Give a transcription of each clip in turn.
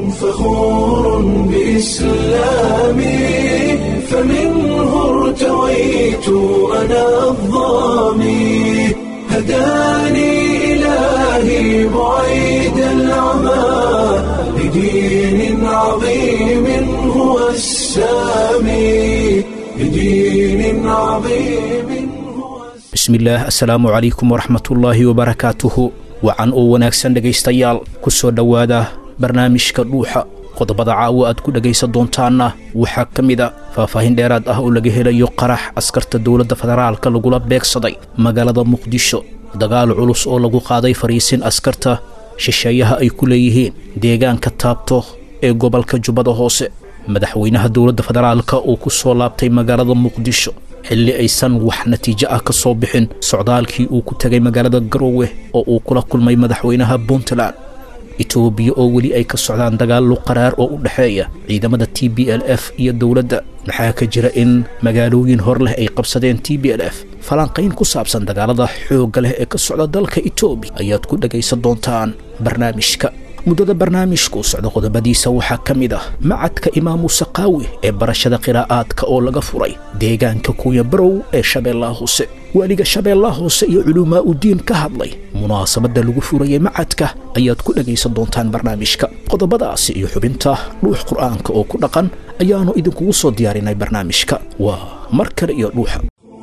فخور بإسلامي فمنه ارتويت أنا الظامي هداني إلهي بعيد العمى لدين عظيم هو السامي لدين عظيم هو bismillaah assalaamu calaykum waraxmatullaahi wabarakaatuhu wacan oo wanaagsan dhegaystayaal ku soo dhowaada barnaamijka dhuuxa qodobada caawa aad ku dhegaysan doontaanna waxaa ka mid a faahfaahin dheeraad ah oo laga helayo qarax askarta dowladda federaalka lagula beegsaday magaalada muqdisho dagaal culus oo lagu qaaday fariisin askarta shisheeyaha ay ku leeyihiin deegaanka taabto ee gobolka jubbada hoose madaxweynaha dowladda federaalka oo ku soo laabtay magaalada muqdisho xilli aysan wax natiijo ah ka soo bixin socdaalkii uu ku tegay magaalada garoowe oo uu kula kulmay madaxweynaha puntland etoobiya oo weli ay ka socdaan dagaallo qaraar oo u dhexeeya ciidamada t b l f iyo dowladda maxaa ka jira in magaalooyin hor leh ay qabsadeen t b l f falanqayn ku saabsan dagaalada xoogga leh ee ka socda dalka etoobiya ayaad ku dhegaysan doontaan barnaamijka muddada barnaamijku socda qodobadiisa waxaa ka mid ah macadka imaamu sakaawi ee barashada qiraa'aadka oo laga furay deegaanka kuya barow ee shabeellaha hoose waaliga shabeellaha hoose iyo culumaa u diin ka hadlay munaasabadda lagu furayay macadka ayaad ku dhegaysan doontaan barnaamijka qodobadaasi iyo xubinta dhuux qur'aanka oo ku dhaqan ayaannu idinkugu soo diyaarinay barnaamijka waa mar kale iyo dhuuxa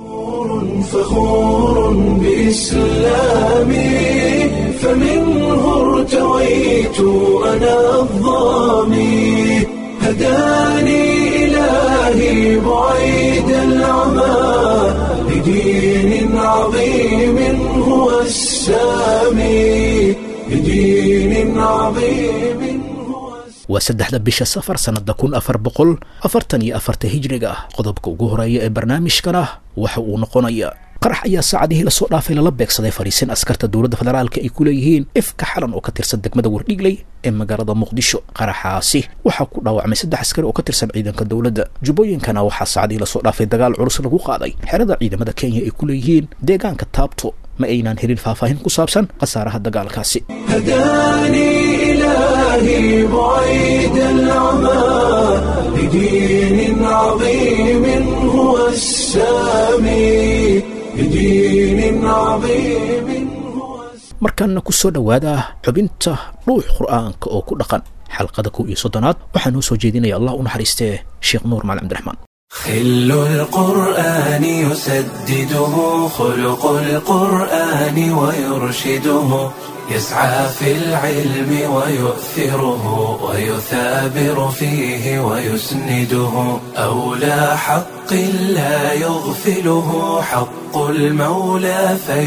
فخور بإسلامي فمنه ارتويت أنا الظامي هداني إلهي بعيد العمى لدين عظيم هو السامي لدين عظيم هو waa saddexda bisha safar sannadda kun afar boqol afartan iyo afarta hijriga ah qodobka ugu horeeya ee barnaamijkana waxa uu noqonayaa qarax ayaa saacadihii lasoo dhaafay lala beegsaday fariisin askarta dowladda federaalka ay ku leeyihiin ifka xalan oo ka tirsan degmada wardhigley ee magaalada muqdisho qaraxaasi waxaa ku dhaawacmay saddex askari oo ka tirsan ciidanka dowladda jubbooyinkana waxaa saacadihii lasoo dhaafay dagaal culus lagu qaaday xerada ciidamada kenya ay ku leeyihiin deegaanka taabto ma aynaan helin faahfaahin ku saabsan khasaaraha dagaalkaasi هداني إلهي بعيد العمى لدين عظيم هو السامي لدين عظيم هو markaana ku soo dhowaada xubinta dhuux qur'aanka oo ku dhaqan xalqada kow iyo soddonaad waxaa noo soo jeedinaya allah u naxariistee sheekh nuur macali cabdiraxmaan خل القرآن يسدده خلق القرآن ويرشده يسعى في العلم ويؤثره ويثابر فيه ويسنده أولى حق لا يغفله حق المولى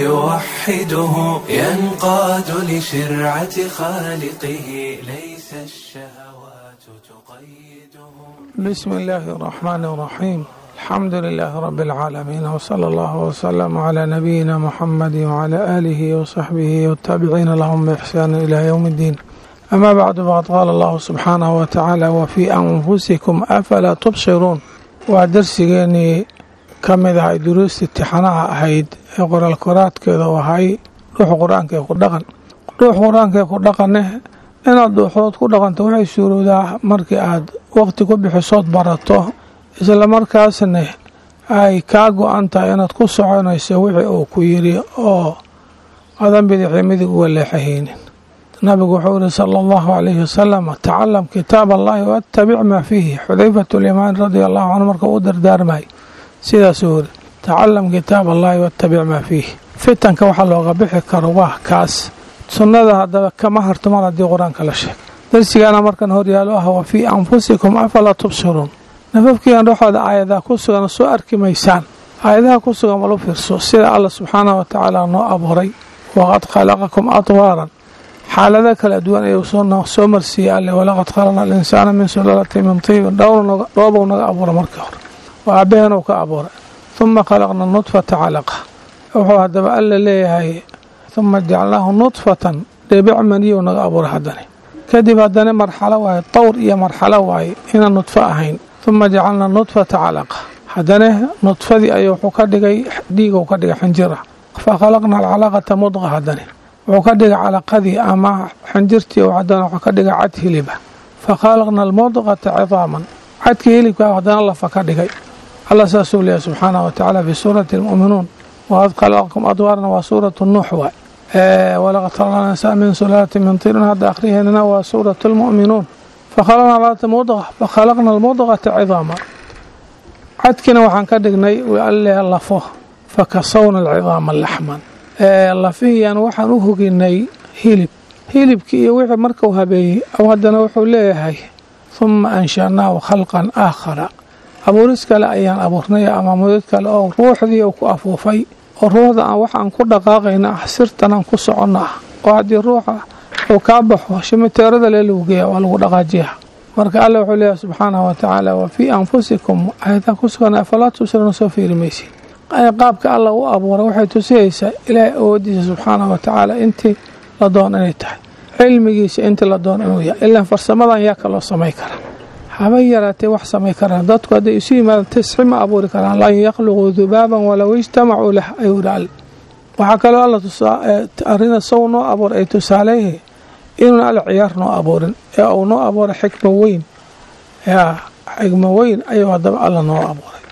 فيوحده ينقاد لشرعة خالقه ليس الشهوات تقيده بسم الله الرحمن الرحيم الحمد لله رب العالمين وصلى الله وسلم على نبينا محمد وعلى آله وصحبه والتابعين لهم بإحسان إلى يوم الدين أما بعد فقد قال الله سبحانه وتعالى وفي أنفسكم أفلا تبصرون ودرسيني kamid ahay duruusta imtixaanaha ahayd ee qoraal koraadkeeda u ahay dhuuxa qur-aanka ee ku dhaqan dhuuxa qur-aanka ee ku dhaqane inaad dhuuxood ku dhaqanto waxay suurowdaa markii aad waqti ku bixisood barato isla markaasna ay kaa go-an tahay inaad ku soconayso wixii uu ku yidhi oo adan bidixii midig uga leexahaynin nabigu wuxuu yihi sala allahu calayhi wasalam tacalam kitaab allahi waatabic maa fiihi xudayfatu limaan radia allahu canhu marka u dardaarmay sidaasuu yiri tacalam kitaab allahi waatabic maa fiihi fitanka waxaa looga bixi karo waa kaas sunnada haddaba kama harto mar haddii qur-aanka la sheeg darsigaana markan horyaalo ah wa fii anfusikum afalaa tubsiruun nafafkiian dhexooda aayadaha ku sugan soo arki maysaan aayadaha ku sugan walu fiirso sida alla subxaanahu wa tacaala noo abuuray waqad khalaqakum atwaaran xaalado kala duwan ayuu soo marsiiyey alle walaqad khalaqna alinsaana min sulaalati min tiibin dhoobow naga abuura markii hore waa aabaheenuu ka abuuray huma khalaqna nudfata calaqa wuxuu haddaba alla leeyahay huma jacalnaahu nudfatan dhibic maniyow naga abuuray haddani kadib haddana marxalo waaye tawr iyo marxalo waaye inaan nudfo ahayn huma jacalnaa nudfata calaqa haddana nudfadii ayuu wuxuu ka dhigay dhiiguu ka dhigay xinjira fa khalaqna alcalaqata mudqa haddani wuxuu ka dhigay calaqadii ama xinjirtii haddana wuxuu ka dhigay cad hiliba fakhalaqna almudqata cidaaman cadkii hilibkaa haddana lafa ka dhigay alla saasuu leeyahy subxaanahu watacaala fi suurati almu'minuun waad khalaqakum adwaarna waa suuratu nuux waay walaqad khalaqna insaan min sulaalatin min tirin hadda akhriheennana waa suuratu almu'minuun fakhalaqna laata mudqa fakhalaqna almudqata cidaaman cadkiina waxaan ka dhignay alle lafo fakasawna alcidaama laxman lafihiyan waxaan u hoginay hilib hilibkii iyo wixii markuu habeeyey aw haddana wuxuu leeyahay huma anshanaahu khalqan aakhara abuuris kale ayaan abuurnay ama mudad kale oo ruuxdii uu ku afuufay oo ruuxda aan waxaan ku dhaqaaqayna ah sirtanaan ku soconna ah oo haddii ruuxa uu kaa baxo shimiteerada lee lagu geeya waa lagu dhaqaajiya marka alle wuxuu leeyahay subxaanahu watacaala wa fii anfusikum ayadan ku sugan afalaa tubsiruuna soo fiiri maysid qaabka alla u abuuray waxay tusihaysaa ilaahay awoodiisa subxaanahu watacaala intii la doon inay tahay cilmigiisa intii la doon inuu yahay ilaan farsamadan yaa kaloo samay kara habay yaraatee wax samay karaan dadku hadday isu yimaadaan tisxi ma abuuri karaan lan yakhluquu dubaaban walow ijtamacuu lah ayuu yidhi alle waxaa kaloo alla arina sow noo abuuray ay tusaaleeyahay inuuna alla ciyaar noo abuurin ee uu noo abuuray xikmo weyn yaa xikmo weyn ayuu haddaba alla noo abuuray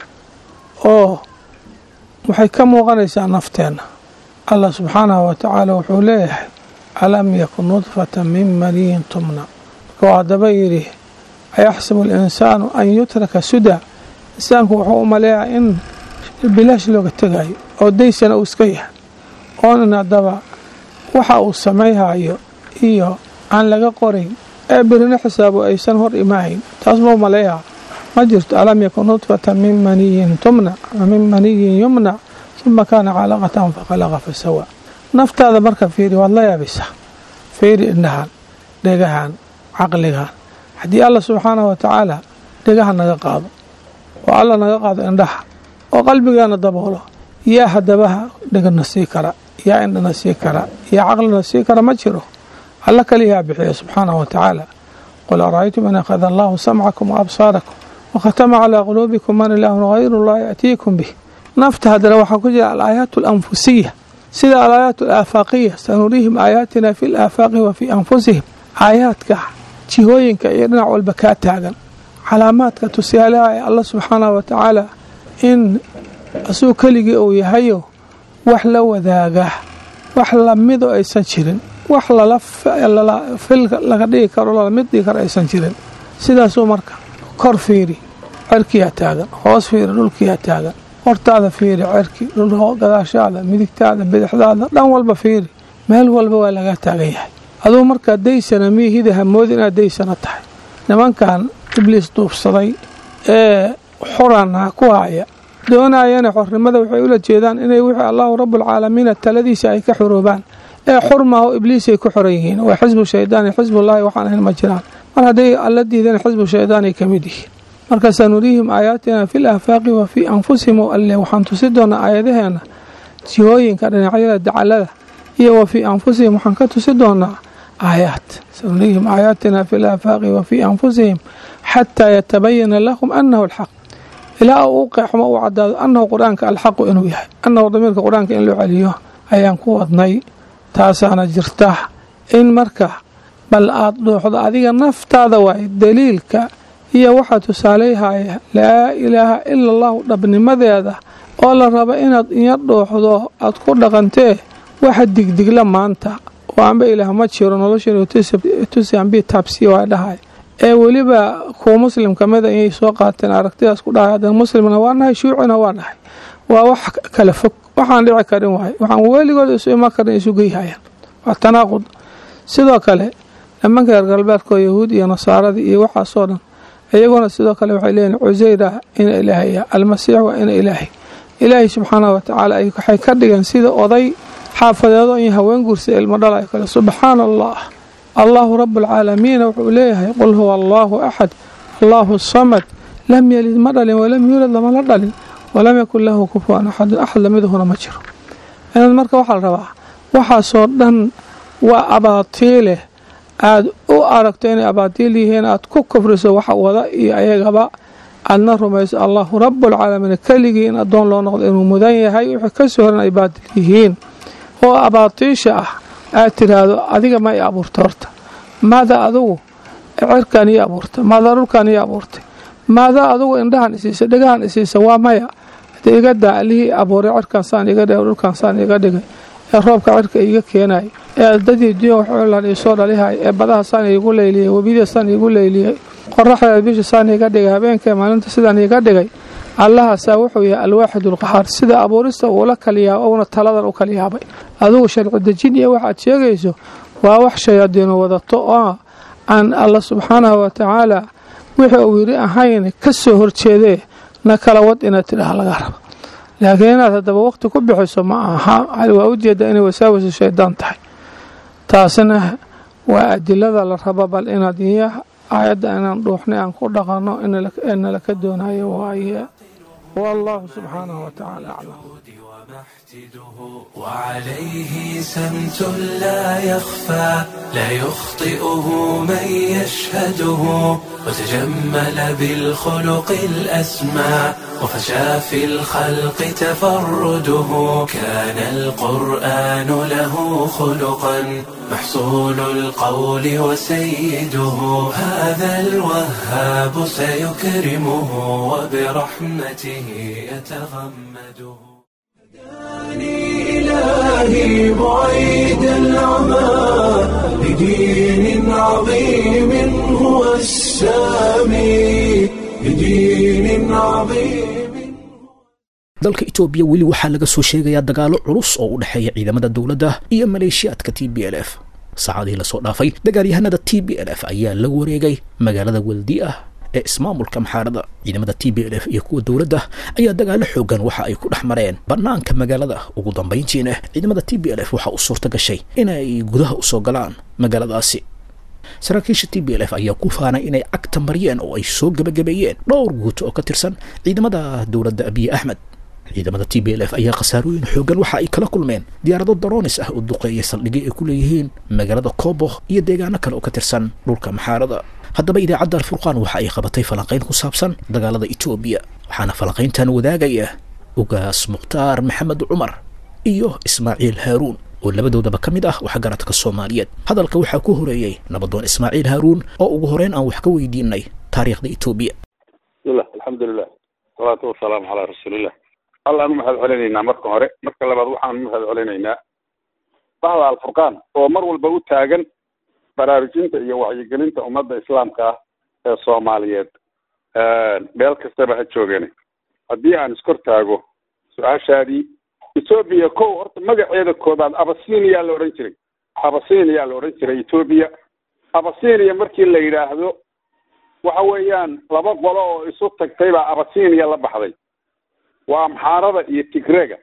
oo waxay ka muuqanaysaa nafteenna allah subxaanahu watacaala wuxuu leeyahay alam yakun nudfata min maniyin tumna markuu haddaba yidhi ayaxsabu alinsaanu an yutraka suda insaanku wuxuu u maleeyaa in bilaash looga tegayo oo daysana uu iska yahay oonin haddaba waxa uu samayhayo iyo aan laga qorayn ee birina xisaabo aysan hor imaahayn taas mau maleeyaa ma jirto alam yakun nudfata min maniyin tumna ama min maniyin yumna uma kaana calaqatan fakhalaqa fasawa naftaada marka fiiri waad la yaabaysaa fiiri indhahan dhegahan caqligan haddii alla subxaanahu watacaala dhegaha naga qaado oo alla naga qaado indhaha oo qalbigaana daboolo yaa hadabaha dhegana sii kara yaa indhana sii kara yaa caqlina sii kara ma jiro alla kaliyaa bixiya subxaanahu watacaala qul ara'aytum in akhada allahu samcakum waabsaarakum wakhatama calaa quluubikum man ilaahun hayru llah ya'tiikum bih nafta haddana waxaa ku jira alaayaat alanfusiya sida alaayaat alaafaqiya sanuriihim aayaatina fi laafaaqi wa fii anfusihim aayaadka jihooyinka iyo dhinac walba kaa taagan calaamaadka tusaalaha ee alla subxaanahu watacaala in asuu keligii uu yahayo wax la wadaaga wax lamido aysan jirin wax fil laga dhigi karo lalamid dhigi karo aysan jirin sidaasuu marka kor fiiri cerkiyaa taagan hoos fiiri dhulkiyaa taagan hortaada fiiri cerki gadaashaada midigtaada bidixdaada dhan walba fiiri meel walba waa laga taagan yahay aduu markaa daysana miyihida hamoodi inaad daysana tahay nimankan ibliis duubsaday ee xurana ku haya doonayana xornimada waxay ula jeedaan inay wixii allahu rabbulcaalamiina taladiisa ay ka xuroobaan ee xurmaaho ibliisay ku xoran yihiin waa xisbu shaydaan iyo xisbullaahi waxaan ahayn ma jiraan mar hadday alla diideen xisbu shaydaanay ka mid yihiin marka sanuriihim aayaatina fi laafaaqi wa fii anfusihim alle waxaan tusi doonaa aayadaheena jihooyinka dhinacyada dacalada iyo wa fii anfusihim waxaan ka tusi doonaa aayaat sanuriihim aayaatina fi laafaaqi wa fii anfusihim xataa yatabayana lahum anahu alxaq ilaa uu u qeexmo uu cadaado annahu qur-aanka alxaqu inuu yahay annahu damiirka qur-aanka in loo celiyo ayaan ku wadnay taasaana jirta in marka bal aad dhuuxdo adiga naftaada waay daliilka iyo waxaa tusaaleyhaya laa ilaaha ila allahu dhabnimadeeda oo la rabo inaad inya dhuuxdo aad ku dhaqantee waxa digdigla maanta oo anba ilaah ma jiro nolosha ambi taabsiya waa dhahay ee weliba kuwa muslim kamida inay soo qaateen aragtidaas ku dhahay haddana muslimna waa nahay shuucina waa nahay waa wax kala fog waxaan dhici karin waay waxaan weligood isu iman karin isu geyhayaan waa tanaaqud sidoo kale nimanka reer galbeedkoo yahuud iyo nasaaradii iyo waxaasoo dhan iyaguna sidoo kale waxay leeyihin cuseyra ina ilaahaya almasiix waa ina ilaahay ilaahay subxaanahu watacaala waxay ka dhigeen sida oday xaafadeedo iyo haween guursa ilmo dhalayo kale subxaana allah allahu rabualcaalamiina wuxuu leeyahay qul huwa allaahu axad allaahu samad lam yalid ma dhalin walam yuulad lamala dhalin walam yakun lahu kufuwan axadun axad lamidahuna ma jiro inaad marka waxaa la rabaa waxaasoo dhan waa abaatiileh aad u aragto inay abaatiil yihiin aad ku kufriso wax wada iyo ayagaba aadna rumayso allahu rabualcaalamiin keligii in addoon loo noqdo inuu mudan yahay wixii kasoo horan ay baatil yihiin oo abaatiisha ah aad tiraahdo adiga ma i abuurta horta maada adugu cirkan ii abuurtay maadaa dhulkan ii abuurtay maadaa adugu indhahan isiisa dhegahan isiisa waa maya hadee iga daa allihii abuuray cirkan saan iga dhigay dhulkan saan iga dhigay ee roobka cirka iiga keenay ee dadii diyo waxoolan iisoo dhalihay ee badaha saan iigu leyliyey webida saan iigu leyliyey qoraxdeeda bisha saan iiga dhigay habeenka maalinta sidaan iiga dhigay allahaasaa wuxuu yahay alwaaxid ulqahaar sida abuurista uula kaliyaaba uuna taladan u kaliyaabay adugu sharci dejin iyo waxaad sheegayso waa wax shayaadiinu wadato oo aan alla subxaanahu wa tacaala wixii uu yidhi ahayn ka soo horjeedee na kala wad inaad tidhaah laga raba laakiin inaad haddaba waqti ku bixiso ma aha waa ujeeddaa inay wasaawisu shaydaan tahay taasina waa adilada la raba bal inaad iyo aayadda inaan dhuuxnay aan ku dhaqanno inala ka doonayo waaye wallahu subxaanahu wa tacaala aclam وعليه سمت لا يخفى لا يخطئه من يشهده وتجمل بالخلق الأسمى وفشى في الخلق تفرده كان القرآن له خلقا محصول القول وسيده هذا الوهاب سيكرمه وبرحمته يتغمده إلهي بعيد العمى لدين عظيم هو السامي لدين عظيم dalka itoobiya weli waxaa laga soo sheegayaa dagaalo culus oo u dhexeeya ciidamada dowladda iyo maleeshiyaadka t b l f saacadihii lasoo dhaafay dagaalyahanada t b l f ayaa la wareegay magaalada weldi ah ee ismaamulka maxaarada ciidamada t b l f iyo kuwa dowladda ayaa dagaalo xoogan waxa ay ku dhex mareen bannaanka magaalada ugu dambayntiina ciidamada t b l f waxaa u suurta gashay inay gudaha usoo galaan magaaladaasi saraakiisha t b l f ayaa ku faanay inay cagta mariyeen oo ay soo gebagabeeyeen dhowr guuto oo ka tirsan ciidamada dowladda abiye axmed ciidamada t b l f ayaa khasaarooyin xoogan waxa ay kala kulmeen diyaarado daroonis ah oo duqeeya saldhigyo ay ku leeyihiin magaalada kobo iyo deegaano kale oo ka tirsan dhulka maxaarada haddaba idaacadda alfurqaan waxa ay qabatay falanqayn ku saabsan dagaalada etoobiya waxaana falanqayntan wadaagaya ugaas mukhtaar maxamed cumar iyo ismaaciil haaruun oo labadoodaba ka mid ah waxgaradka soomaaliyeed hadalka waxaa ku horeeyey nabadoon ismaaciil haaruun oo ugu horeyn aan wax ka weydiinay taariikhda etoobiya bismillah alxamdulilah salaatu wasalaamu calaa rasuulillah allaanu mahad celinaynaa marka hore marka labaad waxaanu mahad celinaynaa bahda alfurqaan oo mar walba u taagan baraarujinta iyo wacyigelinta ummadda islaamka ah ee soomaaliyeed meel kastaba ha joogeen haddii aan iskor taago su-aashaadii etoobiya kow horta magaceeda koobaad abasiniyaa la odhan jiray abasiniyaa la odhan jiray etoobiya abasinia markii la yidhaahdo waxa weeyaan laba qolo oo isu tagtay baa abasinia la baxday waa amxaarada iyo tigrega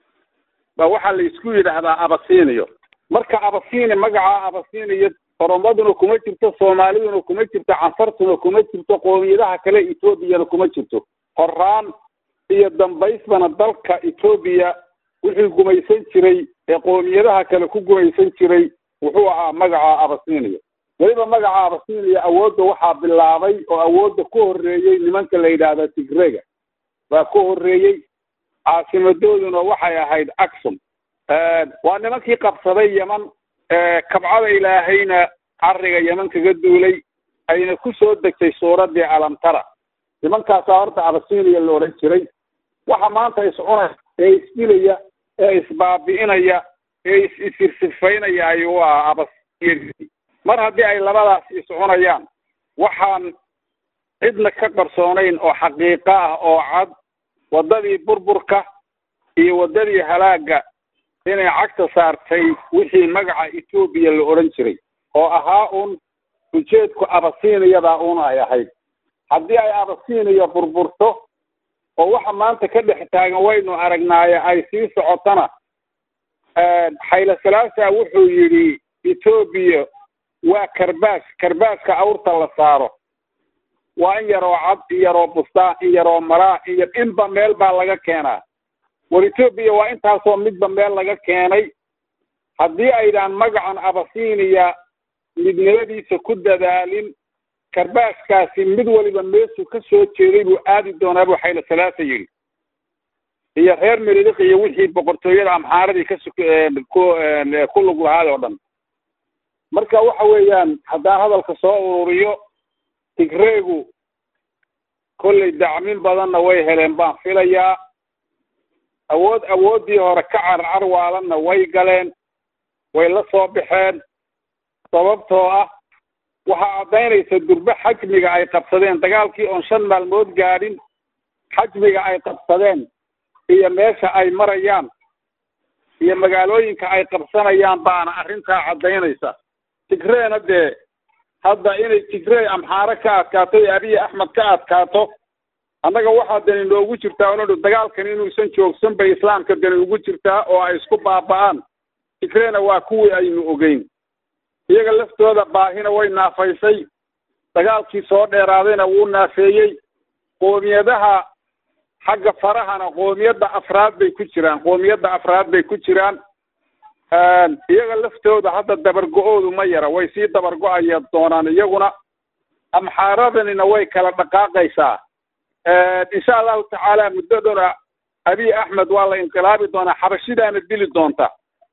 ba waxaa la isku yidhaahdaa abasiniyo marka abasini magaca abasiniyo oromaduna kuma jirto soomaaliduna kuma jirto canfartuna kuma jirto qoomiyadaha kale etoobiyana kuma jirto horaan iyo dambaysbana dalka etoobiya wixii gumaysan jiray ee qoomiyadaha kale ku gumaysan jiray wuxuu ahaa magaca abasiniya weliba magaca abasiniya awoodda waxaa bilaabay oo awoodda ku horreeyey nimanka la yidhaahda tigrega baa ku horreeyey caasimadooduna waxay ahayd axum waa nimankii qabsaday yeman kabcada ilaahayna cariga yeman kaga duulay ayna ku soo degtay suuraddii alamtara nimankaasaa horta abasiniya la odhan jiray waxa maanta iscunaya ee isdilaya ee isbaabi'inaya ee is-isirsifaynaya ayuu ah abasiniya mar haddii ay labadaas iscunayaan waxaan cidna ka qarsoonayn oo xaqiiqo ah oo cad waddadii burburka iyo waddadii halaagga inay cagta saartay wixii magaca etoobiya la odhan jiray oo ahaa uun ujeedku abasiniyadaa uun ay ahayd haddii ay abasiniya burburto oo waxa maanta ka dhex taagan waynu aragnaaye ay sii socotona xayla salaasa wuxuu yidhi etoobiya waa karbaas karbaaska awrta la saaro waa in yaroo cad in yaroo bustaan in yaroo maraa in yar inba meel baa laga keenaa war etoobiya waa intaasoo midba meel laga keenay haddii aydaan magacan abasiniya midnimadiisa ku dadaalin karbaaskaasi mid waliba meesuu ka soo jeeday buu aadi doonaa buu xayla salaasa yidhi iyo reer meridiq iyo wixii boqortooyada amxaaradii ka suk ku lug lahaad oo dhan marka waxa weeyaan haddaan hadalka soo ururiyo tigreegu kollay dacmin badanna way heleen baan filayaa awood awooddii hore ka carcar waalanna way galeen way la soo baxeen sababtoo ah waxaa caddaynaysa durbe xajmiga ay qabsadeen dagaalkii oon shan maalmood gaadhin xajmiga ay qabsadeen iyo meesha ay marayaan iyo magaalooyinka ay qabsanayaan baana arrintaa caddaynaysa tigreena dee hadda inay tigrey amxaare ka adkaato iyo abiy axmed ka adkaato annaga waxaa dani noogu jirtaa onodhu dagaalkan inuusan joogsan bay islaamka dani ugu jirtaa oo ay isku baaba'aan tigreyna waa kuwii aynu ogeyn iyaga laftooda baahina way naafaysay dagaalkii soo dheeraadayna wuu naafeeyey qoomiyadaha xagga farahana qoomiyadda afraad bay ku jiraan qoomiyadda afraad bay ku jiraan iyaga laftooda hadda dabargo-oodu ma yara way sii dabargo-aya doonaan iyaguna amxaaradanina way kala dhaqaaqaysaa insha allahu tacaala muddadona abiy axmed waa la inqilaabi doonaa xabashidaana dili doonta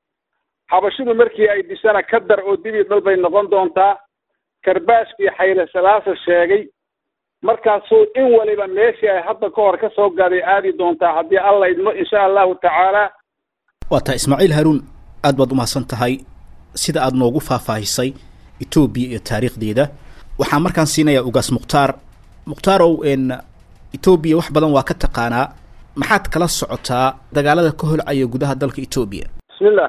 xabashidu markii ay dishana ka dar oo dibi dhal bay noqon doontaa karbaashkii xayle salaasa sheegay markaasuu in waliba meeshii ay hadda ka hor ka soo gaaday aadi doontaa haddii alla idmo insha allahu tacaala waa taa ismaaciil haruun aad baad umahadsan tahay sida aad noogu faahfaahisay etoobiya iyo taariikhdeeda waxaan markaan siinayaa ugaas mukhtaar mukhtaar-ow n etoobiya wax badan waa ka taqaanaa maxaad kala socotaa dagaalada ka holcaya gudaha dalka etoobiya bismillah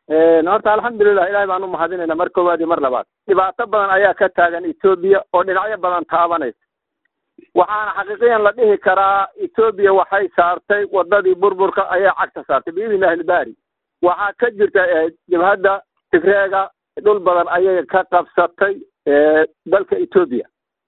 horta alxamdulilah ilahay baan u mahadinayna mar koowaad iyo mar labaad dhibaato badan ayaa ka taagan etoobiya oo dhinacyo badan taabanaysa waxaana xaqiiqiyan la dhihi karaa etoobiya waxay saartay wadadii burburka ayay cagta saartay biidni illahi ilbaari waxaa ka jirta jabhadda tigreega dhul badan ayay ka qabsatay dalka etoobiya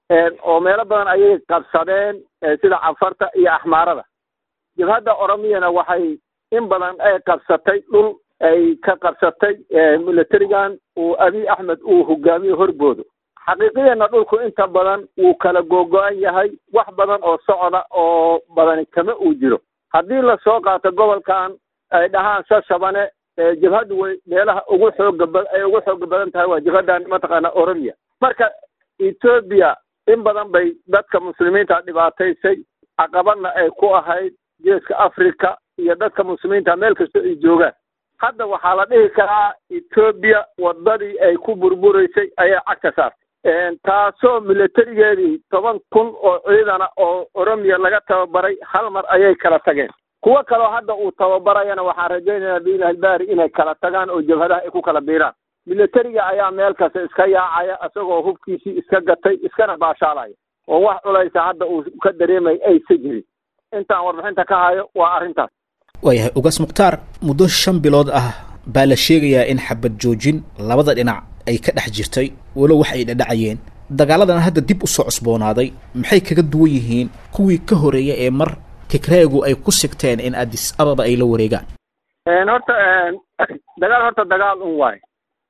oo meelo badan ayay qabsadeen sida cafarta iyo axmaarada jabhadda oromiyana waxay in badan ay qabsatay dhul ay ka qabsatay militarigan uu abiy axmed uu hogaamiyo horboodo xaqiiqiyana dhulku inta badan wuu kala googo-an yahay wax badan oo socda oo badani kama uu jiro haddii lasoo qaato gobolkan ay dhahaan sashabane jabhaddu way meelaha ugu xooga ba ay ugu xooga badan tahay waa jabhadan mataqaana oromiya marka etoobiya in badan bay dadka muslimiinta dhibaataysay caqabadna ay ku ahayd geeska africa iyo dadka muslimiinta meel kasta ay joogaan hadda waxaa la dhihi karaa etoobiya wadadii ay ku burburaysay ayay cagta saartay taasoo militarigeedii toban kun oo ciidana oo oromiya laga tababaray hal mar ayay kala tageen kuwo kaloo hadda uu tababarayana waxaan rajaynaynaa biilah ilbaari inay kala tagaan oo jabhadaha ay ku kala biiraan militariga ayaa meel kasta iska yaacaya isagoo hubkiisii iska gatay iskana baashaalaya oo wax culaysa hadda uu ka dareemay aysa jirin intaan warbixinta ka hayo waa arrintaas waayahay ugaas mukhtaar muddo shan bilood ah baa la sheegayaa in xabad joojin labada dhinac ay ka dhex jirtay walow wax ay dhadhacayeen dagaaladan hadda dib usoo cusboonaaday maxay kaga duwan yihiin kuwii ka horeeya ee mar tigreegu ay ku sigteen in addis ababa ay la wareegaan horta dagaal horta dagaal un waayo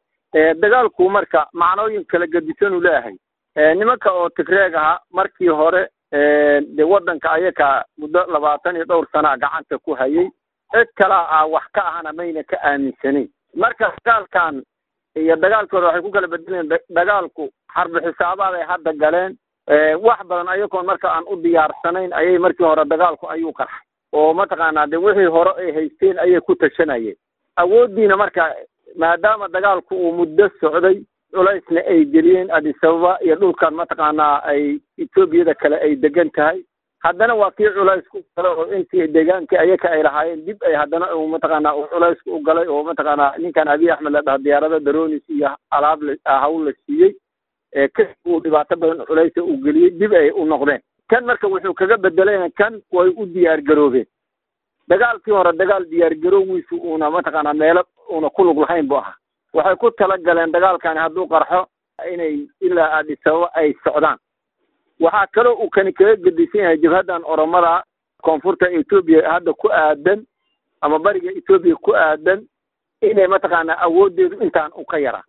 dagaalku marka macnooyin kala gedisanuu leeyahay nimanka oo tigreeg aha markii hore dee waddanka ayaka muddo labaatan iyo dhowr sanaa gacanta ku hayay cid kalaa ah wax ka ahana mayna ka aaminsanayn marka dagaalkan iyo dagaalkii hore waxay ku kala bedeleen dagaalku xarbi xisaabaad ay hadda galeen wax badan ayagoon marka aan u diyaarsanayn ayay markii hore dagaalku ayuu qarxay oo mataqaanaa de wixii hore ay haysteen ayay ku tashanayeen awooddiina marka maadaama dagaalku uu muddo socday culaysna ay geliyeen adisababa iyo dhulkan mataqaanaa ay etoobiyada kale ay degan tahay haddana waa kii culaysku gala oo intii deegaankii ayaka ay lahaayeen dib ay haddana mataqaanaa uu culaysku u galay oo mataqaanaa ninkan abiy axmed la dhaha diyaarada daronis iyo alaab la hawl la siiyey kasi uu dhibaato badan culaysa uu geliyey dib ay u noqdeen kan marka wuxuu kaga bedelayna kan way u diyaar garoobeen dagaalkii hore dagaal diyaar garoowiisu uuna mataqaanaa meelo uuna ku lug lahayn bu ahaa waxay ku tala galeen dagaalkani hadduu qarxo inay ilaa adisababa ay socdaan waxaa kaloo uu kani kaga gedisan yahay jabhaddan oromada koonfurta etoobiya hadda ku aadan ama bariga etoobiya ku aadan inay mataqaanaa awooddeedu intaan u ka yaraa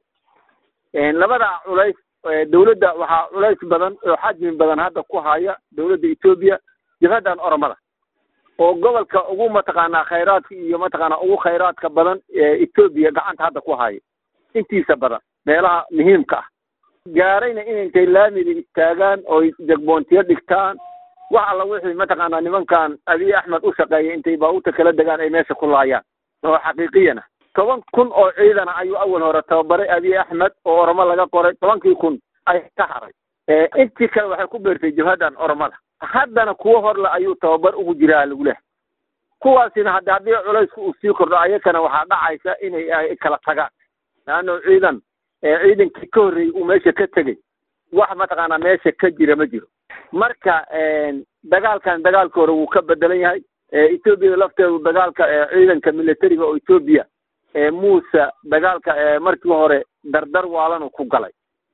labada culays dawladda waxaa culays badan oo xajmi badan hadda ku haya dawladda etoobiya jabhaddan oromada oo gobolka ugu mataqaanaa khayraadka iyo mataqaanaa ugu khayraadka badan ee etoobiya gacanta hadda ku haya intiisa badan meelaha muhiimka ah gaarayna in intay laamidi taagaan oy jegboontiyo dhigtaan wax alla wixii mataqaanaa nimankan abiy axmed u shaqeeya intay baabuurta kala degaan ay meesha ku laayaan oo xaqiiqiyana toban kun oo ciidana ayuu awal hore tababaray abiy axmed oo oromo laga qoray tobankii kun ay ka haray intii kale waxay ku beertay jabhadan oromada haddana kuwo horle ayuu tababar ugu jiraa lagu leh kuwaasina hadda haddii culaysku uu sii kordho ayakana waxaa dhacaysa inay ay kala tagaan laanno ciidan ciidankii ka horreeyey uu meesha ka tegey wax mataqaanaa meesha ka jira ma jiro marka dagaalkan dagaalka hore wuu ka bedelan yahay etoobiya lafteedu dagaalka ciidanka militariga oo etoobiya muuse dagaalka markii hore dardar waalanuu ku galay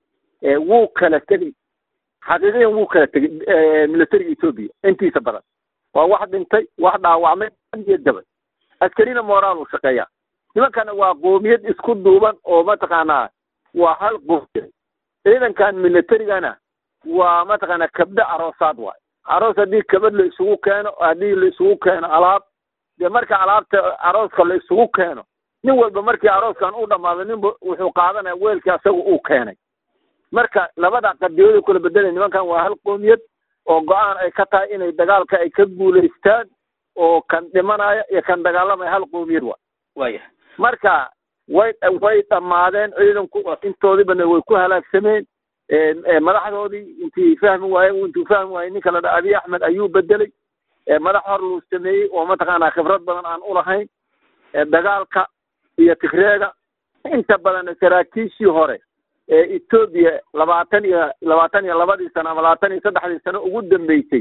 wuu kala tegey xaqiiqiyan wuu kala tegey militariga etoobiya intiisa badan waa wax dhintay wax dhaawacmay iyo dabay askarina moraal uu shaqeeyaa nimankana waa qoomiyad isku duuban oo mataqaanaa waa hal qoomiyad ciidankan militarigana waa mataqaanaa kabdho aroosaad waay aroos haddii kabad la isugu keeno haddii la isugu keeno alaab dee marka alaabta arooska la isugu keeno nin walba markii arooskan u dhamaado ninba wuxuu qaadanaya weelkii asaga uu keenay marka labada qadiyooda kula bedelay nimankan waa hal qoomiyad oo go-aan ay ka tahay inay dagaalka ay ka guulaystaan oo kan dhimanaya iyo kan dagaalamaya hal qoomiyad waay waya marka way way dhammaadeen ciidanku intoodibana way ku halaagsameen madaxdoodii intii fahmi waaye intuu fahmi waayey ninka la dha abiy axmed ayuu bedelay madax hor luu sameeyey oo mataqaanaa khibrad badan aan ulahayn dagaalka iyo tigreega inta badan saraakiishii hore ee etoobiya labaatan iyo labaatan iyo labadii sano ama labaatan iyo saddexdii sano ugu dambeysay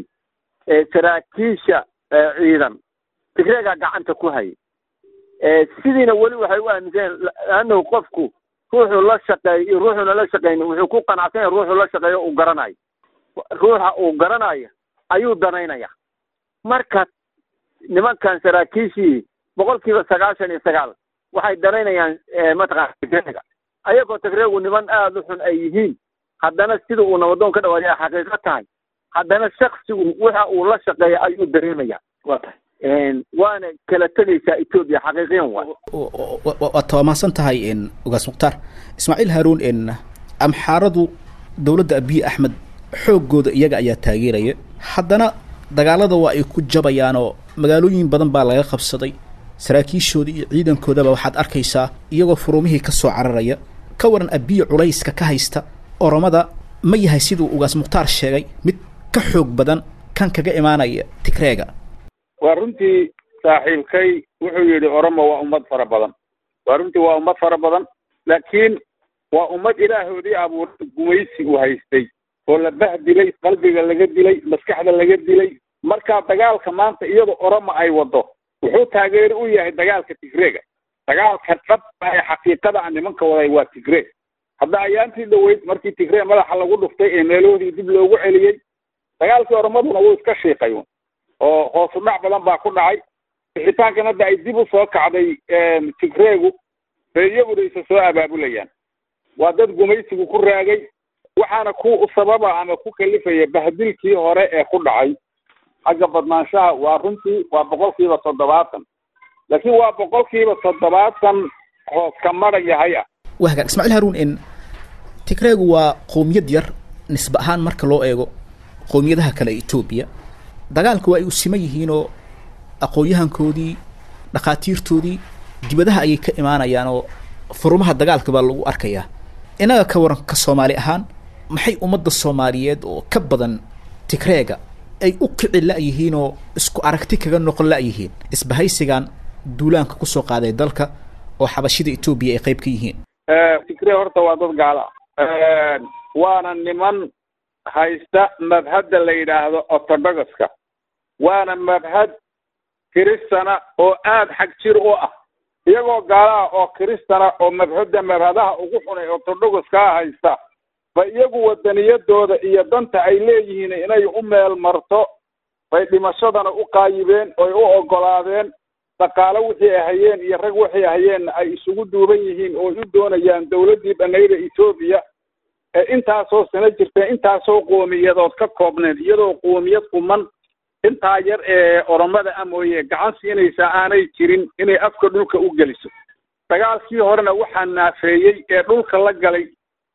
saraakiisha ciidan tigreegaa gacanta ku hayay sidiina weli waxay u aaminsan laannahu qofku ruuxuu la shaqeeyo iyo ruuxuuna la shaqeynin wuxuu ku qanacsan yahay ruuxuu la shaqeeyo uu garanayo ruuxa uu garanayo ayuu danaynaya marka nimankan saraakiishii boqol kiiba sagaashan iyo sagaal waxay danaynayaan mataqana tigreega ayagoo tigreegu niman aada u xun ay yihiin haddana sida uu nabadoon ka dhawaadiya xaqiiqo tahay haddana shaksigu waxa uu la shaqeeya ayuu dareemaya waa tahay waana kala tegaysaa etoobiya xaqiiqiyan waay waad tawaamaadsan tahay ogaas mukhtaar ismaaciil haaruun amxaaradu dowladda abiy axmed xooggooda iyaga ayaa taageeraya haddana dagaalada waa ay ku jabayaanoo magaalooyin badan baa laga qabsaday saraakiishooda iyo ciidankoodaba waxaad arkaysaa iyagoo furumihii ka soo cararaya ka waran abiy culayska ka haysta oromada ma yahay siduu ugaas mukhtaar sheegay mid ka xoog badan kan kaga imaanaya tigreega waa runtii saaxiibkay wuxuu yidhi oromo waa ummad fara badan waa runtii waa ummad fara badan laakiin waa ummad ilaahoodii abuuray gumaysi uu haystay oo la bahdilay qalbiga laga dilay maskaxda laga dilay markaa dagaalka maanta iyadoo oromo ay wado wuxuu taageeri u yahay dagaalka tigreega dagaalka dhabta ee xaqiiqada a nimanka waday waa tigreeg hadda ayaantii dhaweyd markii tigree madaxa lagu dhuftay ee meelahoodii dib loogu celiyey dagaalkii oromaduna wuu iska shiiqay oo hoosu dhac badan baa ku dhacay bixitaankan hadda ay dib u soo kacday tigreegu ee iyaguna isa soo abaabulayaan waa dad gumaysigu ku raagay waxaana ku sababa ama ku kalifaya bahdilkii hore ee ku dhacay xagga badnaanshaha waa runtii waa boqolkiiba toddobaatan laakiin waa boqolkiiba toddobaatan hoos ka mara yahay ah waa hagaag ismaaciil haruun in tigreegu waa qowmiyad yar nisbe ahaan marka loo eego qowmiyadaha kale ee etoobiya dagaalku waa ay u siman yihiinoo aqoon-yahankoodii dhakhaatiirtoodii dibadaha ayay ka imaanayaan oo furumaha dagaalka baa lagu arkayaa innaga ka waranka soomaali ahaan maxay ummadda soomaaliyeed oo ka badan tigreega ay u kici la-yihiin oo isku aragti kaga noqon la-yihiin isbahaysigan duulaanka kusoo qaaday dalka oo xabashida etoobiya ay qayb ka yihiin tigree horta waa dad gaala waana niman haysta mabhadda la yidhaahdo orthodoxka waana mabhad kiristana oo aada xag jir u ah iyagoo gaalaha oo kiristana oo mabhadda mabhadaha ugu xunay orthodoxkaa haysta ba iyagu wadaniyadooda iyo danta ay leeyihiin inay u meel marto bay dhimashadana u qaayibeen oy u ogolaadeen dhaqaalo wixii ay hayeen iyo rag waxay hayeenna ay isugu duuban yihiin oo u doonayaan dawladdii dhanayda etoobiya ee intaasoo sano jirteen intaasoo qoomiyadood ka koobneed iyadoo qoomiyad quman intaa yar ee oromada a mooye gacan siinaysa aanay jirin inay afka dhulka u geliso dagaalkii horena waxaa naafeeyey ee dhulka la galay